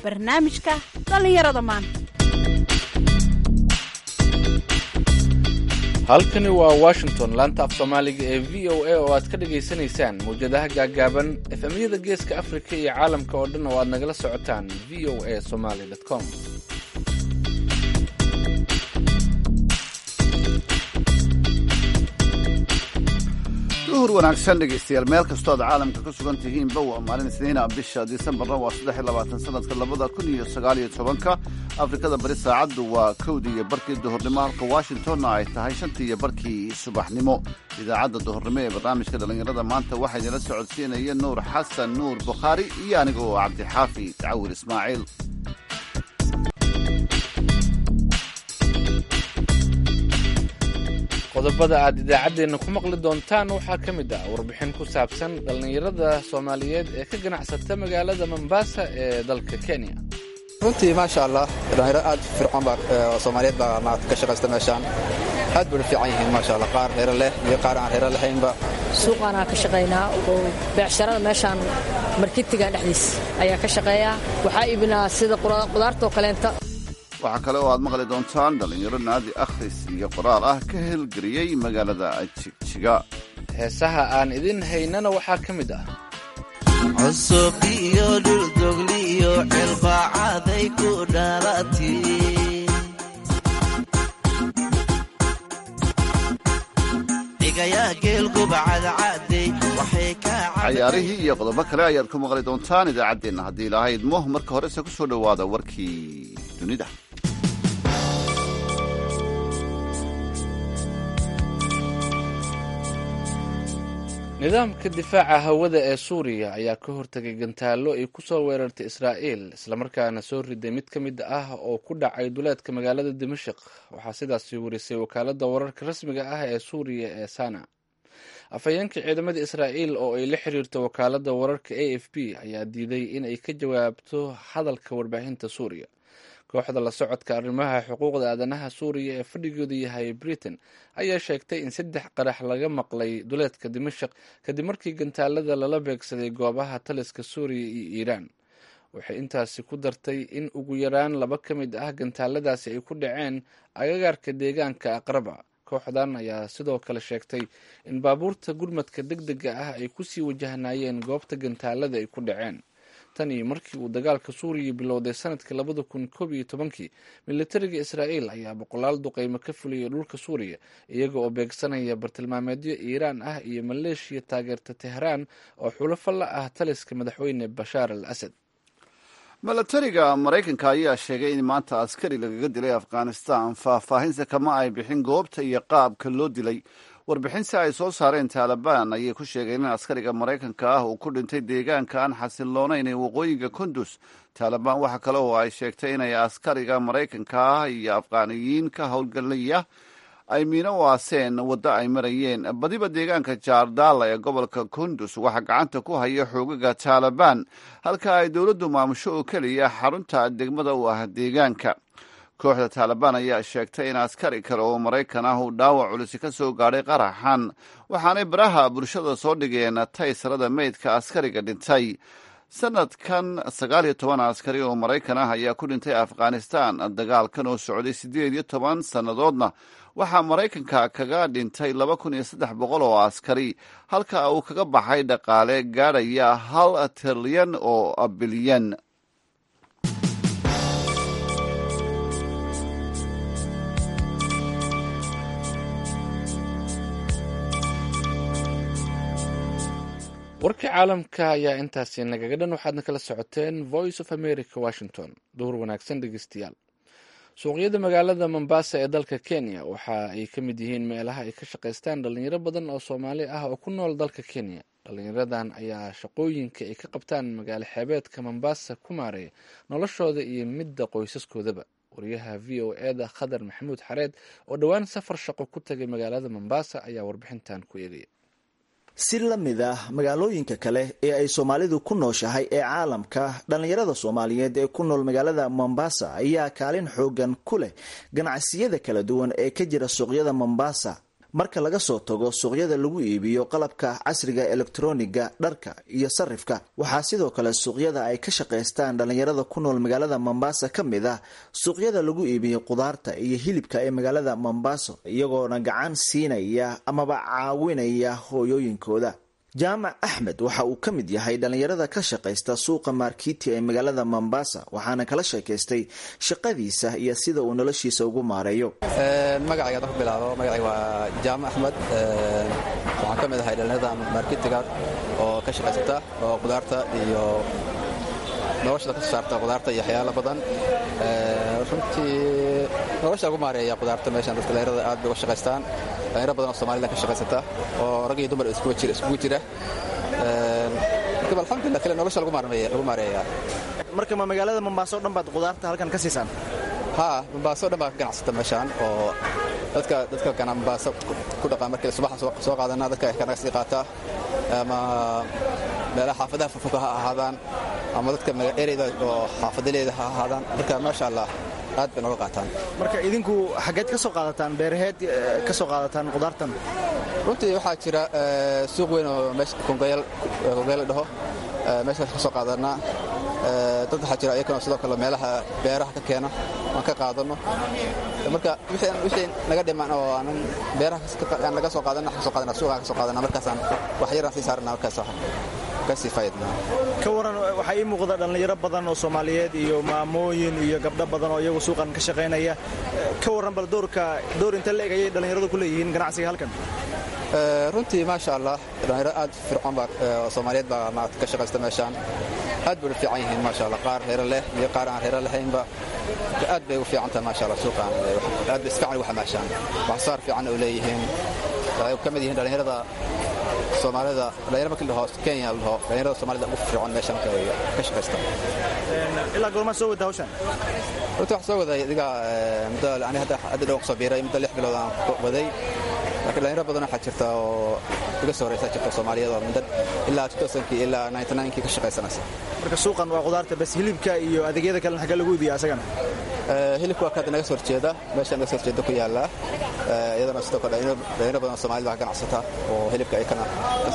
barnaamijka dhallinyarada maanta halkani waa washington laanta af soomaaliga ee v o a oo aad ka dhagaysanaysaan mawjadaha gaaggaaban efemyada geeska afrika iyo caalamka oo dhan oo aad nagala socotaan v o a somaly com duhur wanaagsan dhegaystayaal meel kastoo aad caalamka ka sugan tihiinba waa maalin isniina bisha disembarna waa saddex iyo labaatan sanadka labada kun iyo sagaal iyo tobanka afrikada bari saacaddu waa kowdii iyo barkii duhurnimo halka washingtonna ay tahay shantii iyo barkii subaxnimo idaacadda duhurnimo ee barnaamijka dhallinyarada maanta waxaa idinla socodsiinaya nuur xasan nuur bukhaari iyo aniga oo cabdixaafi tacawir ismaaciil qodobada aad idaacaddeenna ku maqli doontaan waxaa ka mid ah warbixin ku saabsan dhallinyarada soomaaliyeed ee ka ganacsata magaalada mombasa ee dalka kenya runtii maasha allah dhallinyaro aad fircoon baa soomaaliyeed baa maarata ka shaqaysta meeshaan aad bay u fiican yihiin maasha allah qaar reero leh iyo qaar aan reero lahaynba suuqaanaa ka shaqaynaa oo beecsharada meeshaan markitiga dhexdiis ayaa ka shaqeeyaa waxaa iibinaa sida qudaartoo kaleenta waxaa kale oo aad maqli doontaan dhallinyaro naadi akhris iyo qoraal ah ka helgeliyey magaalada jigjiga heesaha aan idin haynana waxaa ka mid ah cusub iyo dhuldogliyo cilbaacaday ku dhalati cayaarihii iyo qodobo kale ayaad ku maqli doontaan idaacaddeenna haddii ilaahay idmo marka horese ku soo dhowaada warkii dunida nidaamka difaaca hawada ee suuriya ayaa ka hortegay gantaallo ay ku soo weerartay israa'iil islamarkaana soo riday mid ka mid ah oo ku dhacay duleedka magaalada dimashik waxaa sidaasi warisay wakaaladda wararka rasmiga ah ee suuriya ee sana afhayeenka ciidamada israa'iil oo ay la xiriirto wakaaladda wararka a f b ayaa diiday in ay ka jawaabto hadalka warbaahinta suuriya kooxda la socodka arrimaha xuquuqda aadanaha suuriya ee fadhigoodu yahay britain ayaa sheegtay in saddex qarax laga maqlay duleedka dimashik kadib markii gantaalada lala beegsaday goobaha taliska suuriya iyo iiraan waxay intaasi ku dartay in ugu yaraan laba ka mid ah gantaaladaasi ay ku dhaceen agagaarka deegaanka aqraba kooxdan ayaa sidoo kale sheegtay in baabuurta gurmadka deg dega ah ay kusii wajahnaayeen goobta gantaalada ay ku dhaceen tan iyo markii uu dagaalka suuriya bilowday sanadkii labada kun koob iyo tobankii militariga israa'iil ayaa boqolaal duqeymo ka fuliyay dhulka suuriya iyaga oo beegsanaya bartilmaameedyo iiraan ah iyo maleeshiya taageerta tehraan oo xulafo la ah taliska madaxweyne bashaar al asad milatariga maraykanka ayaa sheegay in maanta askari lagaga dilay afghanistan faahfaahinse kama ay bixin goobta iyo qaabka loo dilay warbixin si ay soo saareen taalibaan ayay ku sheegeen in askariga maraykanka ah uu ku dhintay deegaanka aan xasiloonayn ee waqooyiga kundus taalibaan waxa kale oo ay sheegtay inay askariga maraykanka ah iyo afghaaniyiin ka howlgelaya ay miino u aaseen waddo ay marayeen badiba deegaanka jaardala ee gobolka kundus waxaa gacanta ku haya xoogaga taalibaan halka ay dowladdu maamusho oo keliya xarunta degmada u ah deegaanka kooxda taalibaan ayaa sheegtay in askari kale oo maraykan ah uu dhaawac culisi ka soo gaadhay qaraxan waxaanay baraha bulshada soo dhigeen taysarada meydka askariga dhintay sanadkan sagaal iyo toban askari oo maraykan ah ayaa ku dhintay afghanistan dagaalkan oo socday siddeed iyo toban sannadoodna waxaa maraykanka kaga dhintay laba kun iyo saddex boqol oo askari halka uu kaga baxay dhaqaale gaadhaya hal trilyan oo bilyan warkii caalamka ayaa intaasi nagaga dhan waxaadna kala socoteen voice of america washington duhur wanaagsan dhegeystayaal suuqyada magaalada mombasa ee dalka kenya waxa ay ka mid yihiin meelaha ay ka shaqaystaan dhalinyaro badan oo soomaali ah oo ku nool dalka kenya dhalinyaradan ayaa shaqooyinka ay ka qabtaan magaalo xeebeedka mombasa ku maareeya noloshooda iyo midda qoysaskoodaba wariyaha v o eda khadar maxamuud xareed oo dhowaan safar shaqo ku tagay magaalada mombasa ayaa warbixintan ku eegaya si la mid ah magaalooyinka kale ee ay soomaalidu ku nooshahay ee caalamka dhallinyarada soomaaliyeed ee ku nool magaalada mombasa ayaa kaalin xoogan ku leh ganacsiyada kala duwan ee ka jira suuqyada mombasa marka laga soo tago suuqyada lagu iibiyo qalabka casriga elektroniga dharka iyo sarifka waxaa sidoo kale suuqyada ay ka shaqaystaan dhallinyarada ku nool magaalada mombasa ka mid ah suuqyada lagu iibiyo qudaarta iyo hilibka ee magaalada mombasa iyagoona gacan siinaya amaba caawinaya hooyooyinkooda jaamac axmed waxa uu ka mid yahay dhallinyarada ka shaqaysta suuqa markiti ee magaalada mombasa waxaana kala sheekaystay shaqadiisa iyo sida uu noloshiisa ugu maareeyo magacayga hadda ku bilaabo magacayga waa jaamac axmed waxaan ka mid ahay dhallinyarada markitiga oo ka shaqaysata oo qudaarta iyo noloshada ka soo saarta qudaarta iyo waxyaalo badan runtii nolosha ugu maareeya qudaarta meeshan dadka dhallinyarada aad bay uga shaqaystaan dhallinyaro badan oo soomaliland ka shaqaysata oo rag iyo dumar iskugu jira marka alxamdulillah kale nolosha lagu maareeya marka ma magaalada mombaaso o dhan baad qudaarta halkan ka siisaan haa mombaaso o dhan baa ka ganacsata meeshaan oo dadka dadka kana mombaaso ku dhaqaa markii subaxan soo qaadana dadka kanaga sii qaata ama meelaha xaafadaha furfuka ha ahaadaan ama dadka ereyda oo xaafadaleeda ha ahaadaan marka maasha allah aad bay nooga qaataan marka idinku xaggeed ka soo qaadataan beeraheed ka soo qaadataan qudaartan runtii waxaa jira suuq weyn oo meesha kongayal la dhaho meeshaas ka soo qaadanaa dad waxaa jira iyakana sidoo kale meelaha beeraha ka keena aan ka qaadano marka wixii naga dhiman oo aanan beeraha naga soo qaadana ka soo qaadana suuqaan ka soo qaadana markaasaan wax yaraan sii saarana markaas kasii faa'idnaa ka waran waxaa ii muuqda dhallinyaro badan oo soomaaliyeed iyo maamooyin iyo gabdho badan oo iyagu suuqan ka shaqaynaya ka warran bal doorka door inta la eg ayay dhallinyaradu ku leeyihiin ganacsiga halkan runtii maasha allah dhallinyaro aad fircoon baa soomaaliyeed baa maarata ka shaqaysta meeshaan aad bay u fiican yihiin maasha allah qaar reero leh iyo qaar aan reero lahaynba aad bay ugu fiican tahay maasha allah suuqaan aad bay isfiican ugu xamaashaan wax saar fiican oo leeyihiin ay ka mid yihiin dhallinyarada soomaalida dhalinyaro markii dhaho kenya la dhaho dhalinyarada soomaalida ugu fircoon meeshan ka shaqaysta ilaa goormaa soo wada hawshan runtii wax soo waday adiga muddo ani hadda hadda dhowan kusoo biiray muddo lix bilood aan waday laakiin dhalinyaro badan waxaa jirta oo iga soo horeysa jirta soomaaliyeed oo muddo ilaa kii ilaa kii ka shaqaysanaysa marka suuqan waa qudaarta bas hilibka iyo adeegyada kalena xagga lagu iibiya asagana hilibka waa kaada naga soo horjeeda meesha naga soo horjeeda ku yaala iyadana sidoo kale dhalinyaro badan oo soomaalida baa ganacsata oo hilibka ay kana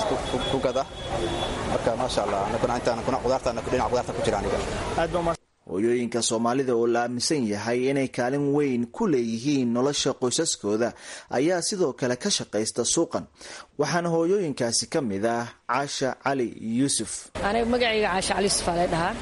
ku gada marka maasha allah anaguna intaan kuna qudaarta dhinaca qudaarta ku jira aniga aad baa hooyooyinka soomaalida oo la aaminsan yahay inay kaalin weyn ku leeyihiin nolosha qoysaskooda ayaa sidoo kale ka shaqaysta suuqan waxaana hooyooyinkaasi ka mid ah caasha cali yuusuf aniga magacayga caasha cali yuusuf aa lay dhahaa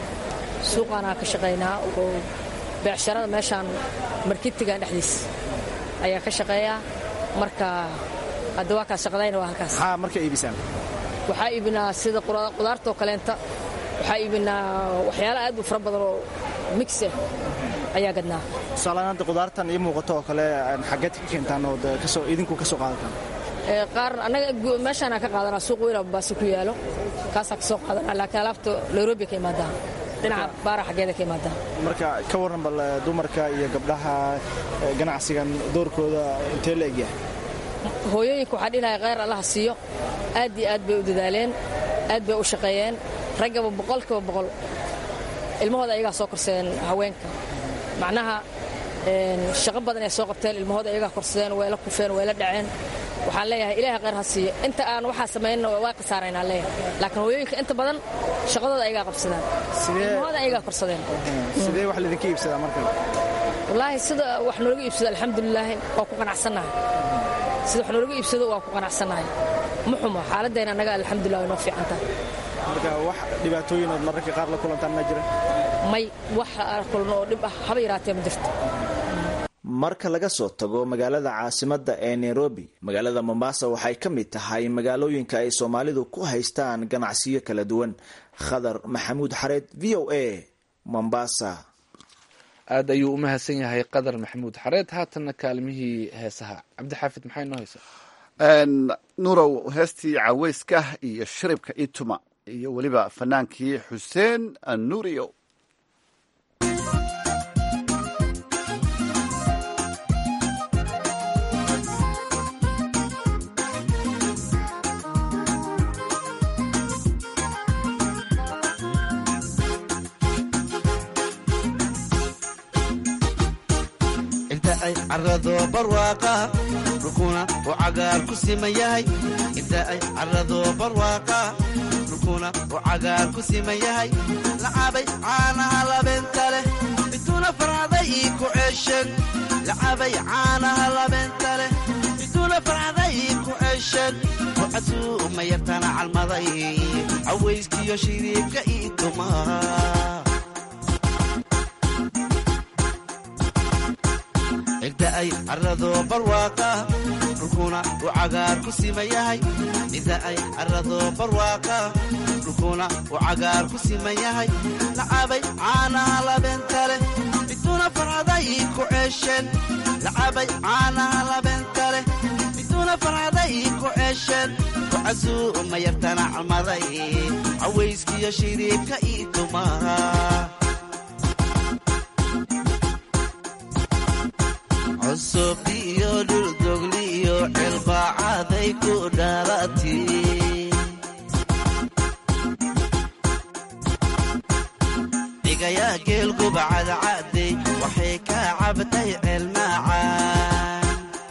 suuqaanaa ka shaqaynaa oo beecsharada meeshaan markitigan dhexdiis ayaa ka shaqeeya marka hadda waa kaas shaqadayna waa halkaas maxaa marka iibisaan waxaa iibinaa sida qudaartoo kaleenta waxaa iibinaa waxyaala aad u fara badan oo mix ah ayaa gadnaa tusaaleaan hadda qudaartan ii muuqato oo kale xaggeed ka keentaan oo kasoo idinku ka soo qaadataan qaar annaga meeshaanaa ka qaadanaa suuq weyna baasi ku yaalo kaasaa ka soo qaadanaa laakiin alaabta nairobi ka imaadaa dhinaca baara xaggeeda ka imaadaa marka ka warran bal dumarka iyo gabdhaha ganacsigan doorkooda intee la egyahay hooyooyinka waxaa dhihi lahay kheyr allaha siiyo aad iyo aad bay u dadaaleen aad bay u shaqeeyeen raggaba boqolkiiba boqol ilmahooda ayagaa soo korsadeen haweenka macnaha shaqo badan ay soo qabteen ilmahooda ayagaa korsadeen way la kufeen way la dhaceen waxaan leeyahay ilaahay kheyr ha siiyo inta aan waxaa samaynna waa khasaaraynaa leeyahay laakiin hooyooyinka inta badan shaqadooda ayagaa qabsadaan ilmahooda ayagaa korsadeen sidee wax laydinka iibsadaa marka wallaahi sida wax noolaga iibsado alxamdulilaahi waa ku qanacsannahay sida wax noolaga iibsado waa ku qanacsannahay ma xumo xaaladayna annaga alxamdulilah way noo fiican tahay marka wax dhibaatooyin ood mararka qaar la kulantaan ma jira may wax kulno oo dhib ah haba yaraatee ma jirto marka laga soo tago magaalada caasimadda ee nairobi magaalada mombasa waxay ka mid tahay magaalooyinka ay soomaalidu ku haystaan ganacsiyo kala duwan khadar maxamuud xareed v o a mombasa aad ayuu u mahadsan yahay qadar maxamuud xareed haatanna kaalmihii heesaha cabdixaafid maxay noo haysaa nurow heestii caweyska iyo shiribka ituma iyo weliba fanaankii xuseen anuriyo ay carrado barwaaqa dhulkuna uu cagaar ku siman yahay inta ay carrado barwaaqa dhulkuna uu cagaar ku siman yahay lacabay caanaha labeenta leh bituuna farcaday ii ku ceesheen lacabay caanaha labeenta leh bituuna farcaday ii ku ceesheen wacasuu ma yartana calmaday cawayskiyo shiriibka ii tumaa cidda ay carrado barwaaqa dhulkuna uu cagaar ku siman yahay cidda ay carrado barwaaqa dhulkuna uu cagaar ku siman yahay lacabay caanaha labeenta leh bituuna farcaday ii ku ceesheen lacabay caanaha labeenta leh bituuna farcaday ii ku ceesheen wacasuu ma yartana calmaday cawayskiyo shiriibka ii tumaa cusub iyo dhuldogli iyo cilbaacaday ku dhalati dhigayaa geelguba cadcadey waxay ka cabtay ceelmaacaan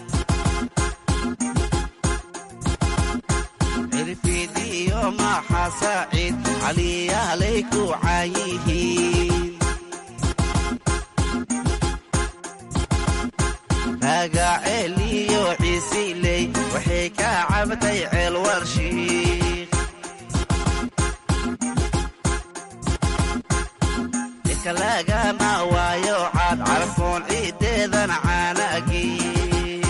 cirfidi iyo maaxa saaciid caliyaalay ku caayihiin magaceel iyo ciisiley waxay ka cabtay ceel warshiik ika lagama waayo caad carfoon ciideedan caanagiin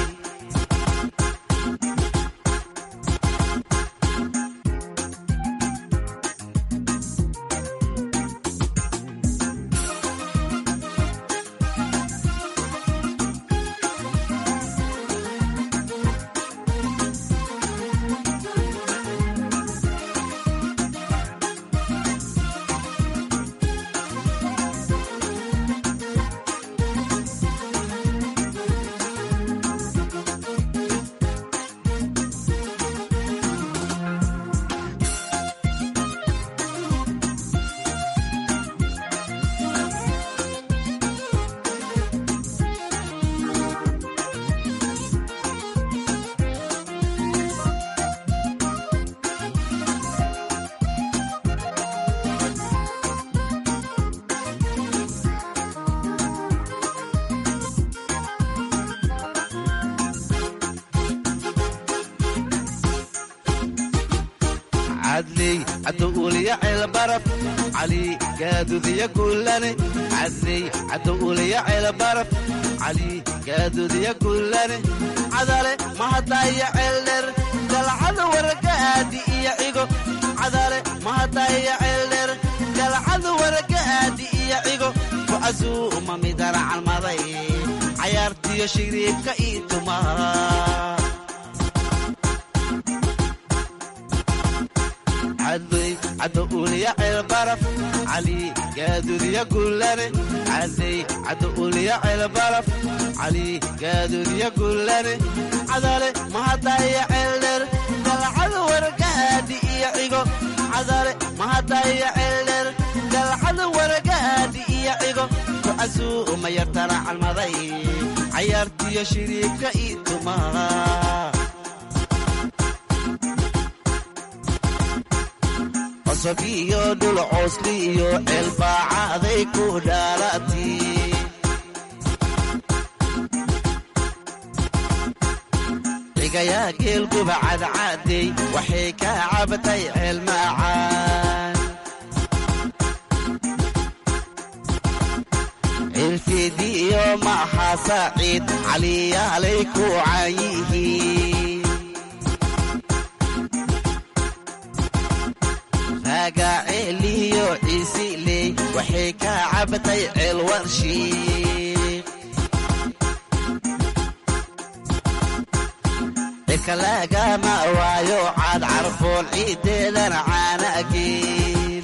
cadley cadowuliya ceelbaraf cali gaadudiya guulane cadley cadowuliya ceelbaraf cali gaadudiya guulane cadale mahadaya ceeldher galcada waragaadi iyo cigo cadale mahadaya ceeldher galcada waragaadi iyo cigo kucasuuma midana calmaday cayaartiyo shiriibka ii tumaa cadley cadowuliya ceelbaraf cali gaadudiya guulane cadley cadowuliya ceelbaraf cali gaadudiya guulane cadale mahadaya ceeldher galcada waragaadi iyo cigo cadale mahadaya ceeldher galcada waragaadi iyo cigo kucasuuma yartana calmaday cayaartiyo shiriibka ii tumaa cosab iyo dhul coosli iyo ceelbaacaday ku dhalati dhigayaa geelguba cadcadey waxay ka cabtay ceelmaacaan cirfidi iyo maaxa saaciid caliyaalay ku caayihiin magaceeliyo ciisiley waxay ka cabtay ceel warshiik ika lagama waayo caad carfoon ciideedan caanagiin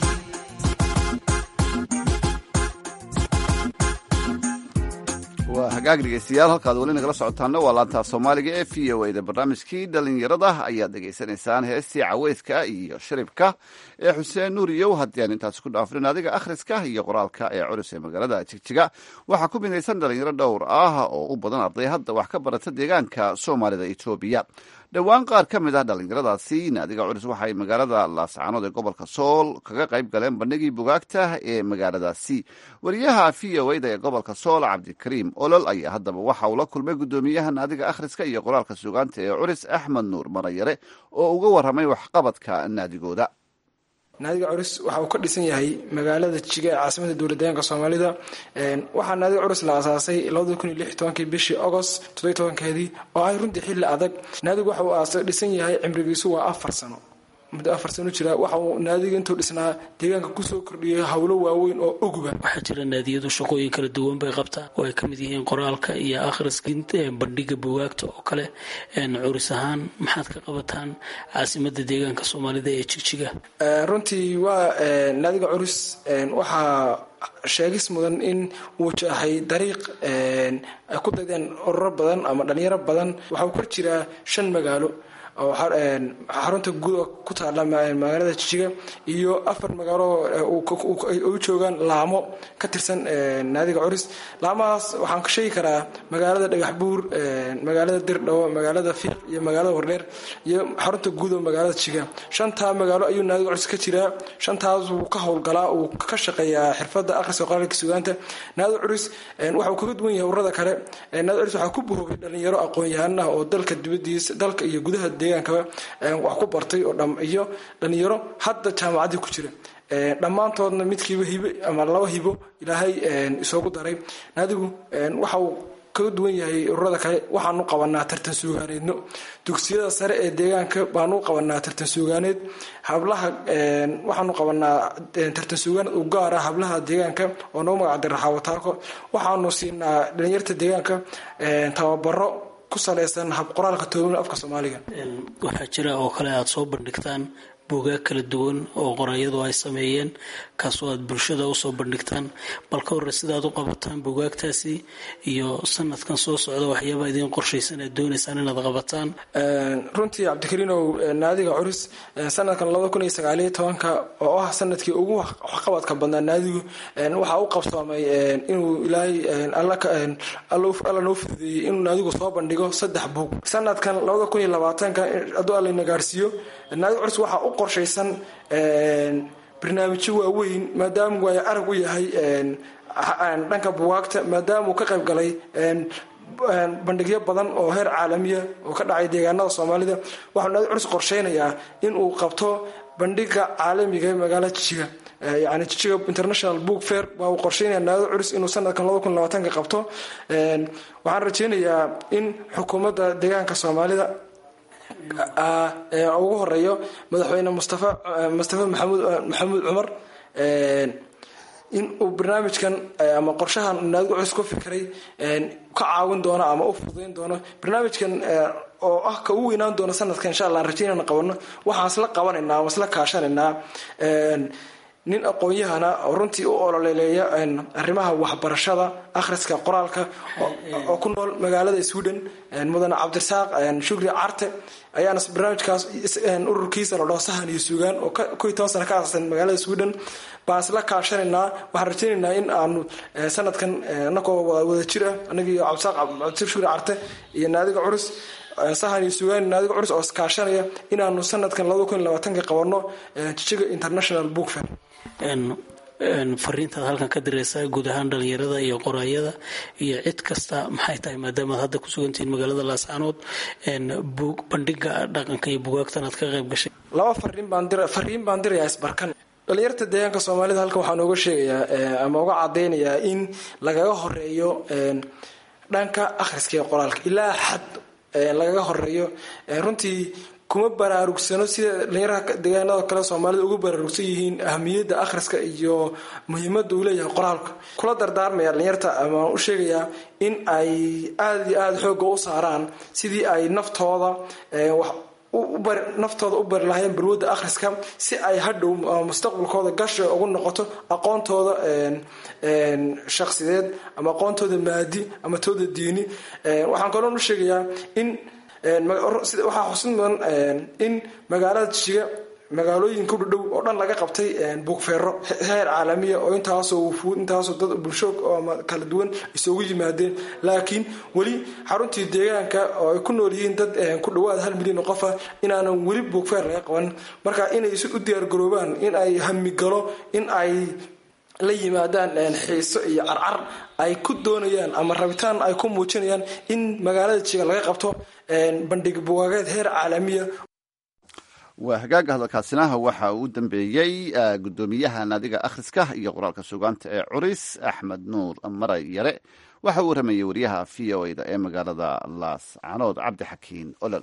waa hagaag dhegeystayaal halkaad weli nagala socotaana waa laantaa soomaaliga ee v o a da barnaamijkii dhalinyarada ayaad dhegaysanaysaan heestii caweyska iyo shiribka ee xuseen nuuriyow haddii aan intaasi ku dhaafrin adiga akhriska iyo qoraalka ee culus ee magaalada jigjiga waxaa ku midaysan dhalinyaro dhowr ah oo u badan arday hadda wax ka barata deegaanka soomaalida etoobiya dhowaan qaar ka mid ah dhallinyaradaasi naadiga culus waxay magaalada laascaanood ee gobolka sool kaga qayb galeen bandhigii bugaagta ee magaaladaasi wariyaha v o a da ee gobolka sool cabdikariim olol ayaa haddaba waxa uu la kulmay guddoomiyaha naadiga akhriska iyo qoraalka sugaanta ee culis axmed nuur marayare oo uga warramay waxqabadka naadigooda naadiga curus waxa uu ka dhisan yahay magaalada jiga ee caasimada dowladdeegaanka soomaalida waxaa naadiga curus la asaasay kii bishii agost keedii oo ay runtii xilli adag naadigu waxa uu dhisan yahay cimrigiisu waa afar sano muddo afar sano jira waxa uu naadiga intuu dhisnaa deegaanka kusoo kordhiyay howlo waaweyn oo oguba waxaa jira naadiyadu shaqooyin kala duwan bay qabtaan oo ay ka mid yihiin qoraalka iyo akhriska bandhiga bugaagta oo kale curis ahaan maxaad ka qabataan caasimada deegaanka soomaalida ee jigjiga runtii waa naadiga curus waxaa sheegis mudan in uu wajahay dariiq ay ku daydeen ururo badan ama dhalinyaro badan waxauu kor jiraa shan magaalo oo xarunta guud oo ku taala magaalada jijiga iyo afar magaalo u joogaan laamo ka tirsan naadiga curis laamahaas waxaan ka sheegi karaa magaalada dhagax buur magaalada dirdhawo magaalada fiiq iyo magaalada wardheer iyo xarunta guud oo magaalada jijiga shantaa magaalo ayuu naadiga curis ka jiraa shantaas wuu ka howlgalaa uu ka shaqeeyaa xirfada akhriska qoraalka sugaanta naadiga curis waxa uu kaga duwan yahay ururada kale naadiga curis waxaa ku buhoobay dhalinyaro aqoon-yahan ah oo dalka dibadiisa dalka iyo gudaha deegaankaba wax ku bartay oo iyo dhalinyaro hadda jaamacaddii ku jira dhammaantoodna midkiiba hibo ama laba hibo ilaahay isoogu daray naadigu waxa uu kaga duwan yahay ururada kale waxaanu qabanaa tartan suugaaneedno dugsiyada sare ee deegaanka baanu qabanaa tartan suugaaneed hablaha waxaanu qabanaa tartan suugaaneed u gaara hablaha deegaanka oo noo magacday raxaawataarko waxaanu siinaa dhalinyarta deegaanka tababaro ku salaysan hab qoraalka toobana afka soomaaliga waxaa jira oo kale aada soo bandhigtaan buugaag kala duwan oo qorayadu ay sameeyeen kaasoo aad bulshada usoo bandhigtaan bal ka hore sidaad u qabataan buugaagtaasi iyo sanadkan soo socda waxyaabaa idiin qorshaysan aad doonaysaan inaad qabataan runtii cabdikariinow naadiga curus sanadkan ka oo ah sanadkii ugu waxqabadka badnaa naadigu waxaa u qabsoomay inuu ilaahay alla noo fududeeyey inuu naadigu soo bandhigo saddex buug sanadkan hadduu allayna gaarsiiyo naadiga curus waxaa u qorshaysan barnaamijyo waaweyn maadaama waay arag u yahay dhanka bugaagta maadaama uu ka qayb galay bandhigyo badan oo heer caalamiya oo ka dhacay deegaanada soomaalida waxau naadi curus qorsheynayaa in uu qabto bandhiga caalamiga ee magaalada jijiga yani jijiga international book fair waa uu qorsheynaya naadi curus inuu sanadkan ka qabto waxaan rajeynayaa in xukuumadda deegaanka soomaalida ugu horeeyo madaxweyne mustafa mustafa maxamuud maxamuud cumar in uu barnaamijkan ama qorshahan naadiga cus ku fikray ka caawin doono ama u fududayn doono barnaamijkan oo ah ka u weynaan doono sanadka insha allah aan rajeynana qabano waxaan isla qabanaynaa waan isla kaashanaynaa nin aqoon-yahana oo runtii u ololeeleeya arrimaha waxbarashada akhriska qoraalka oo ku nool magaalada sweden mudane cabdirasaaq shukri carte ayaana barnaamijkaas ururkiisa la dhaho sahan iyo suugaan oo koy toban sana ka aasaasan magaalada sweden baan isla kaashanaynaa waxaan rajeynaynaa in aanu sanadkan anagoo wada jir ah anagii cabdirasaaq cabdirasaaq shukri carte iyo naadiga curus sahan iyo sugaan naadiga curus oo iskaashanaya inaanu sanadkan ka qabano jijiga international book fair fariintaad halkan ka diraysaa guud ahaan dhalinyarada iyo qoraayada iyo cid kasta maxay tahay maadaamaad hadda ku sugantihiin magaalada laascaanood bandhiga dhaqanka iyo bugaagtan aad ka qayb gashay laba fariin baan dirayaa isbarkan dhalinyarta deegaanka soomaalida halkan waxaan uga sheegayaa ama uga cadaynayaa in lagaga horeeyo dhanka akhriska iyo qoraalka ilaa xad lagaga horeeyo runtii kuma baraarugsano sida dhalinyaraha deegaanada kale soomaalida ugu baraarugsan yihiin ahamiyadda akhriska iyo muhiimadda uu leeyahay qoraalka kula dardaarmaya dhalinyarta ama u sheegayaa in ay aada iyo aada xoogga u saaraan sidii ay naftooda wax naftooda u bari lahaayeen balwadda akhriska si ay hadhow mustaqbalkooda gasha ugu noqoto aqoontooda shakhsideed ama aqoontooda maadi ama tooda diini waxaan kaloon u sheegayaa in waxaa xusid mudan in magaalada jiga magaalooyinka u dhadhow oo dhan laga qabtay buugfeero heer caalamiya oo intaasoo wufuud intaasoo dad bulsho ama kala duwan isugu yimaadeen laakiin weli xaruntii deegaanka oo ay ku nool yihiin dad ku dhawaada hal milyan oo qofa inaanan weli buugfeer laga qaban marka inay si u diyaargaroobaan in ay hamigalo in ay la yimaadaan xiiso iyo carcar ay ku doonayaan ama rabitaan ay ku muujinayaan in magaalada jiga laga qabto bandhig bugaageed heer caalamiya waa hagaaga hadalkaasinaha waxa uu u dambeeyey guddoomiyaha naadiga akhriska iyo qoraalka sugaanta ee curis axmed nuur maray yare waxa uu waramayey wariyaha v o da ee magaalada laas canood cabdixakiin olol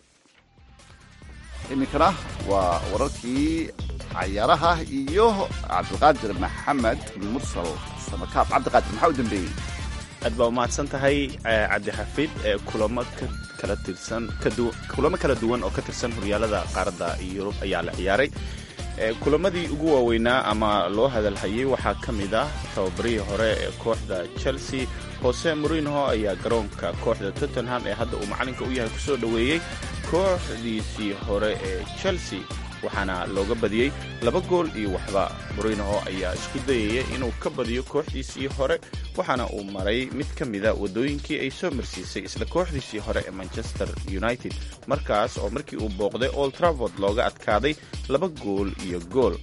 iminkana waa wararkii cayaaraha iyo cabdiqaadir maxamed mursal samakaab cabdiqaadir maxaa u dambeeyey aad baa umahadsan tahay cabdixafiid kulamo kala tirsan kulamo kala duwan oo ka tirsan horyaalada qaaradda yurub ayaa la ciyaaray kulamadii ugu waaweynaa ama loo hadalhayay waxaa ka mid ah tababarihii hore ee kooxda chelsea jose morinho ayaa garoonka kooxda tottenham ee hadda uu macalinka u yahay kusoo dhoweeyey kooxdiisii hore ee chelsea waxaana looga badiyey laba gool iyo waxba morinho ayaa isku dayaya inuu ka badiyo kooxdiisii hore waxaana uu maray mid ka mida waddooyinkii ay soo marsiisay isla kooxdiisii hore ee manchester united markaas oo markii uu booqday old travord looga adkaaday laba gool iyo gool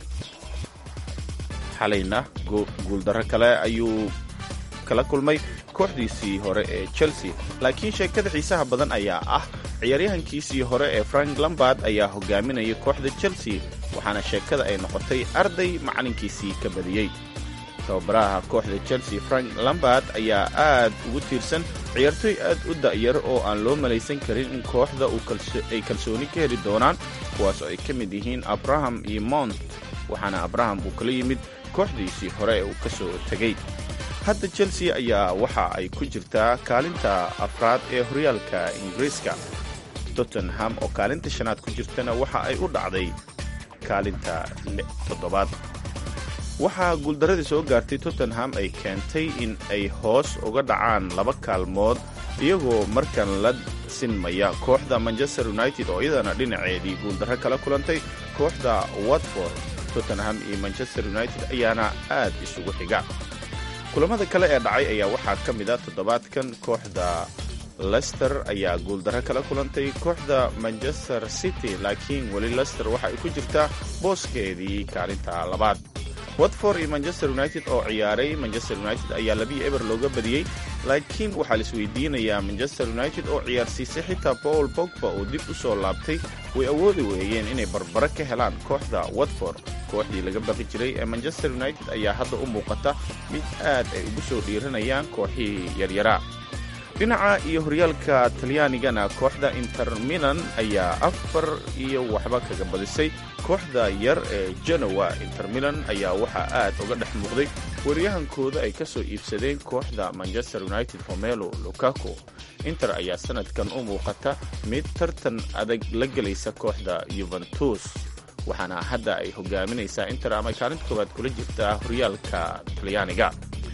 xalayna guuldarro kale ayuu kala kulmay kooxdiisii hore ee chelsea laakiin sheekada xiisaha badan ayaa ah ciyaaryahankiisii hore ee frank lambard ayaa hogaaminaya kooxda chelsea waxaana sheekada ay noqotay arday macalinkiisii ka badiyey tababaraha kooxda chelsea frank lambard ayaa aad ugu tiirsan ciyaartoy aad u da'yar oo aan loo malaysan karin in kooxda ay kalsooni ka heli doonaan kuwaas oo ay ka mid yihiin abraham iyo mount waxaana abraham uu kala yimid kooxdiisii hore ee uu ka soo tegey hadda chelsea ayaa waxa ay ku jirtaa kaalinta afraad ee horyaalka ingiriiska tottenham oo kaalinta shanaad ku jirtana waxa ay u dhacday kaalinta toddobaad waxaa guuldaradii soo gaartay tottenham ay keentay in ay hoos uga dhacaan laba kaalmood iyagoo markan la sinmaya kooxda manchester united oo iyadana dhinaceedii guuldarro kala kulantay kooxda watford tottenham iyo manchester united ayaana aad isugu xiga kulamada kale ee dhacay ayaa waxaa ka mid a toddobaadkan kooxda lester ayaa guuldarro kala kulantay kooxda manchester city laakiin weli lester waxa ay ku jirtaa booskeedii kaalinta labaad watford iyo manchester united oo ciyaaray manchester united ayaa labiyo eber looga badiyey laakiin waxaa la isweydiinayaa manchester united oo ciyaarsiisay xitaa paul bogba oo dib u soo laabtay way awoodi weeyeen inay barbaro ka helaan kooxda watford kooxdii laga baqi jiray ee manchester united ayaa hadda u muuqata mid aad ay ugu soo dhiiranayaan kooxihii yaryaraa dhinaca iyo horyaalka talyaanigana kooxda inter milan ayaa afar iyo waxba kaga badisay kooxda yar ee genowa inter milan ayaa waxaa aad uga dhex muuqday wariyahankooda ay ka soo iibsadeen kooxda manchester united homelo lukaku inter ayaa sanadkan u muuqata mid tartan adag la gelaysa kooxda yuventus waxaana hadda ay hogaaminaysaa inter ama kaalinta koowaad kula jirtaa horyaalka talyaaniga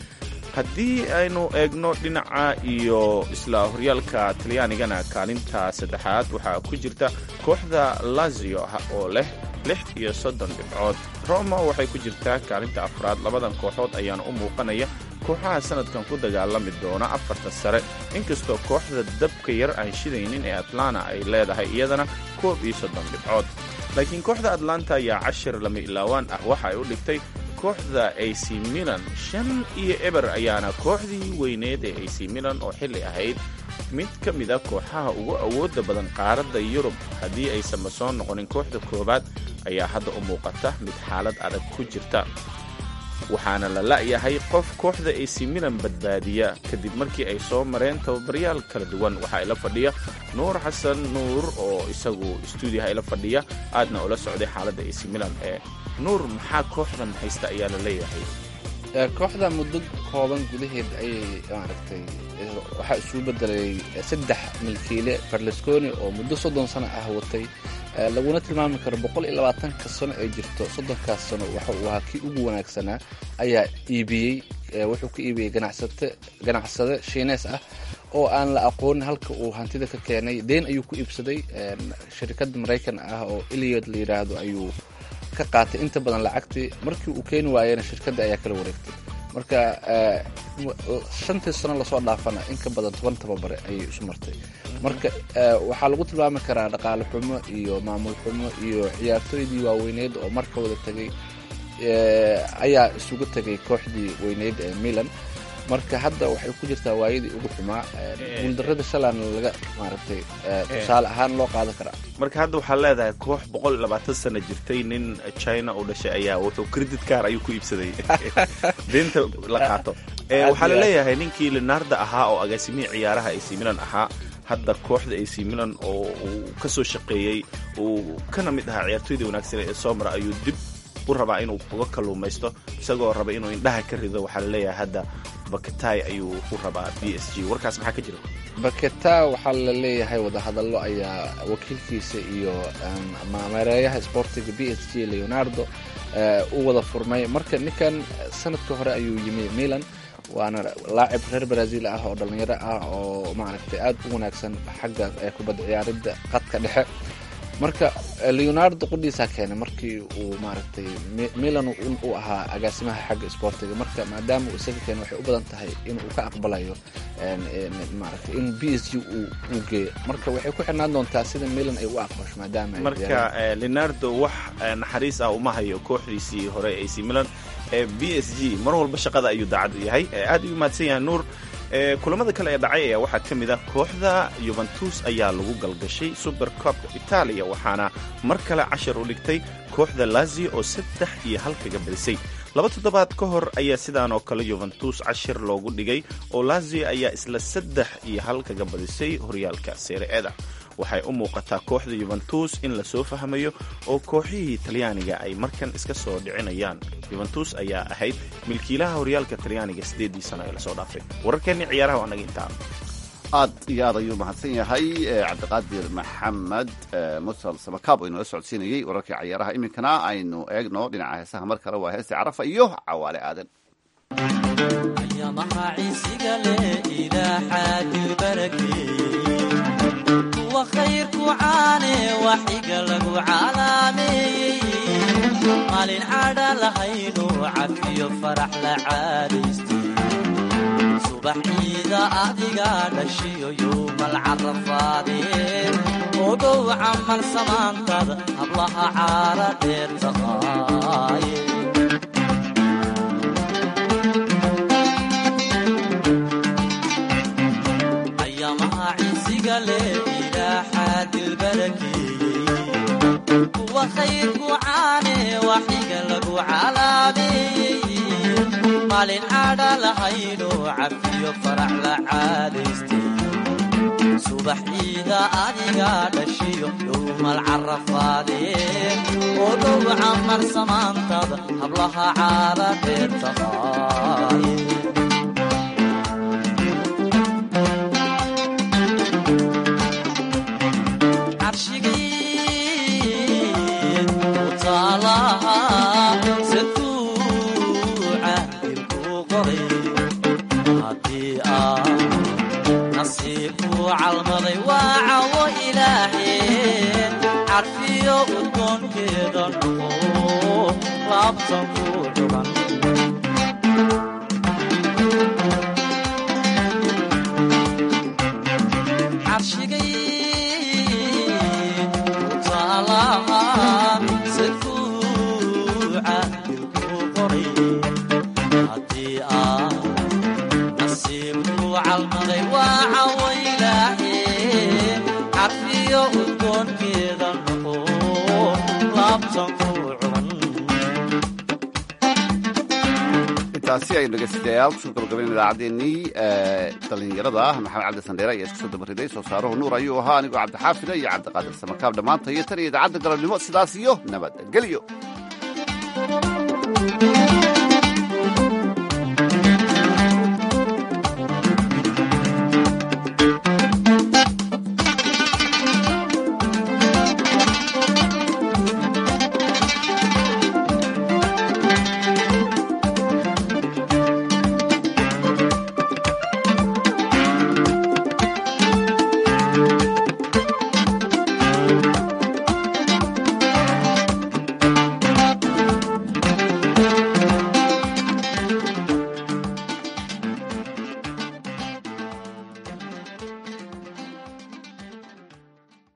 haddii aynu eegno dhinaca iyo isla horyaalka talyaanigana kaalinta saddexaad waxaa ku jirta kooxda lazio oo leh lix iyo soddon dhibcood roma waxay ku jirtaa kaalinta afraad labadan kooxood ayaana u muuqanaya kooxaha sanadkan ku dagaalami doona afarta sare inkastoo kooxda dabka yar aan shidaynin ee atlanta ay leedahay iyadana koob iyo soddon dhibcood laakiin kooxda atlanta ayaa cashir lama ilaawaan ah waxa ay u dhigtay kooxda ac milan shan iyo eber ayaana kooxdii weyneed ee ac milan oo xilli ahayd mid ka mid a kooxaha ugu awoodda badan qaaradda yurub haddii aysanba soo noqonin kooxda koowaad ayaa hadda u muuqata mid xaalad adag ku jirta waxaana la la'yahay qof kooxda ac milan badbaadiya kadib markii ay soo mareen tababaryaal kala duwan waxaa ila fadhiya nuur xasan nuur oo isagu stuudiyaha ila fadhiya aadna ula socday xaaladda ac milan ee nuur maxaa kooxdan haysta ayaa la leeyahay kooxda muddo kooban gudaheed ayay maaragtay waxaa isugu bedelay saddex milkiile berlusconi oo muddo soddon sano ah watay laguna tilmaami karo boqol iyo labaatanka sano ay jirto soddonkaas sano waxa uu ahaa kii ugu wanaagsanaa ayaa iibiyey wuxuu ka iibiyey ganacsate ganacsade shiinees ah oo aan la aqoonin halka uu hantida ka keenay deen ayuu ku iibsaday shirkad maraykan ah oo eliod la yidhaahdo ayuu ka qaatay inta badan lacagtii markii uu keeni waayena shirkadda ayaa kala wareegtay marka shantii sano lasoo dhaafana in ka badan toban tababare ayay isu martay marka waxaa lagu tilmaami karaa dhaqaale xumo iyo maamul xumo iyo ciyaartooydii waaweyneyd oo marka wada tegay ayaa isugu tegay kooxdii weyneyd ee milan marka hadda waxay ku jirtaa waayadii ugu xumaa guuldarada shalan laga maaragtay tusaale ahaan loo qaadan karaa marka hadda waxaa leedahay koox boqol iyo labaatan sana jirtay nin china u dhashay ayaa wuxuu credit car ayuu ku iibsaday deynta la qaato waxaa laleeyahay ninkii leonarda ahaa oo agaasimihii ciyaaraha ac milan ahaa hadda kooxda ac milan oo uu ka soo shaqeeyey uu kana mid ahaa ciyaartooydii wanaagsan ee somra ayuu dib u rabaa inuu uga kalluumaysto isagoo raba inuu indhaha ka rido waxaa laleeyahay hadda baketay ayuu u rabaa b s g warkaas maxaa ka jira baketa waxaa la leeyahay wadahadallo ayaa wakiilkiisa iyo maareeyaha sportiga b s g leonardo u wada furmay marka ninkan sanadka hore ayuu yimi milan waana laacib reer brazil ah oo dhalinyaro ah oo maaragtay aad u wanaagsan xagga kubadda ciyaaridda qadka dhexe marka leonardo qudhiisaa keenay markii uu maaragtay milan uu ahaa agaasimaha xagga sportiga marka maadaama uu isaga keenay waxay u badan tahay inuu ka aqbalayo maaragtay in b s g uu geeyo marka waxay ku xirnaan doontaa sida milan ay u aqbasho maadaama marka leonardo wax naxariis ah uma hayo kooxdiisii hore ac milan ee b s g mar walba shaqada ayuu daacad u yahay aad ayuu mahadsan yahay nuur kulamada kale ee dhacay ayaa waxaa ka mid ah kooxda yuventus ayaa lagu galgashay super copka itaaliya waxaana mar kale cashar u dhigtay kooxda lazio oo saddex iyo hal kaga badisay laba toddobaad ka hor ayaa sidaan oo kale yuventus cashir loogu dhigay oo lazio ayaa isla saddex iyo hal kaga badisay horyaalka seere-eda waxay u muuqataa kooxda yuventus in lasoo fahmayo oo kooxihii talyaaniga ay markan iska soo dhicinayaan yuventus ayaa ahayd milkiilaha horyaalka talyaaniga siddeedii sano ee lasoo dhaafay wararkeenni ciyaaraha waa naga intaa aad iyo aad ayuu mahadsan yahay cabdiqaadir maxamed musal samakaab oo inala socodsiinayey wararkii cayaaraha iminkana aynu eegno dhinaca heesaha mar kale waa heestii carafa iyo cawaale aadan khayrku caane waxiga lagu calaameeyey maalin cadha lahaynu cafiyo farax la caadaystay subax ciida adiga dhashiyo yuumal carafaadeen ogow camal samaantada hablaha caara dheer taqaaye ayamaha ciisiga leh kuwa khayrku caane waxiga lagu calaameeyey maalin cadha lahayno cafiyo farax la caadaystay subax ciida adiga dhashiyo yowmal carafaadeen oo dhow camar samaantada hablaha caara dheer taqaaye calmaday waa cawo ilaaheen carfiyo udgoonkeeda noqo laabtan ku dhugan carshigay utaalaha safuuca dilku qoray haddii aa nasiibku calmaday waa cawo intaasi aynu dhegeystayaal kusoo gabagabayn idaacaddeenii dhalinyarada ah maxamed cabdi sandheere ayaa isku soo dabariday soo saaruhu nuur ayuu ahaa anigoo cabdixaafida iyo cabdiqaadir samakaab dhammaanta iyo tan iyo idaacadda galabnimo sidaas iyo nabadgelyo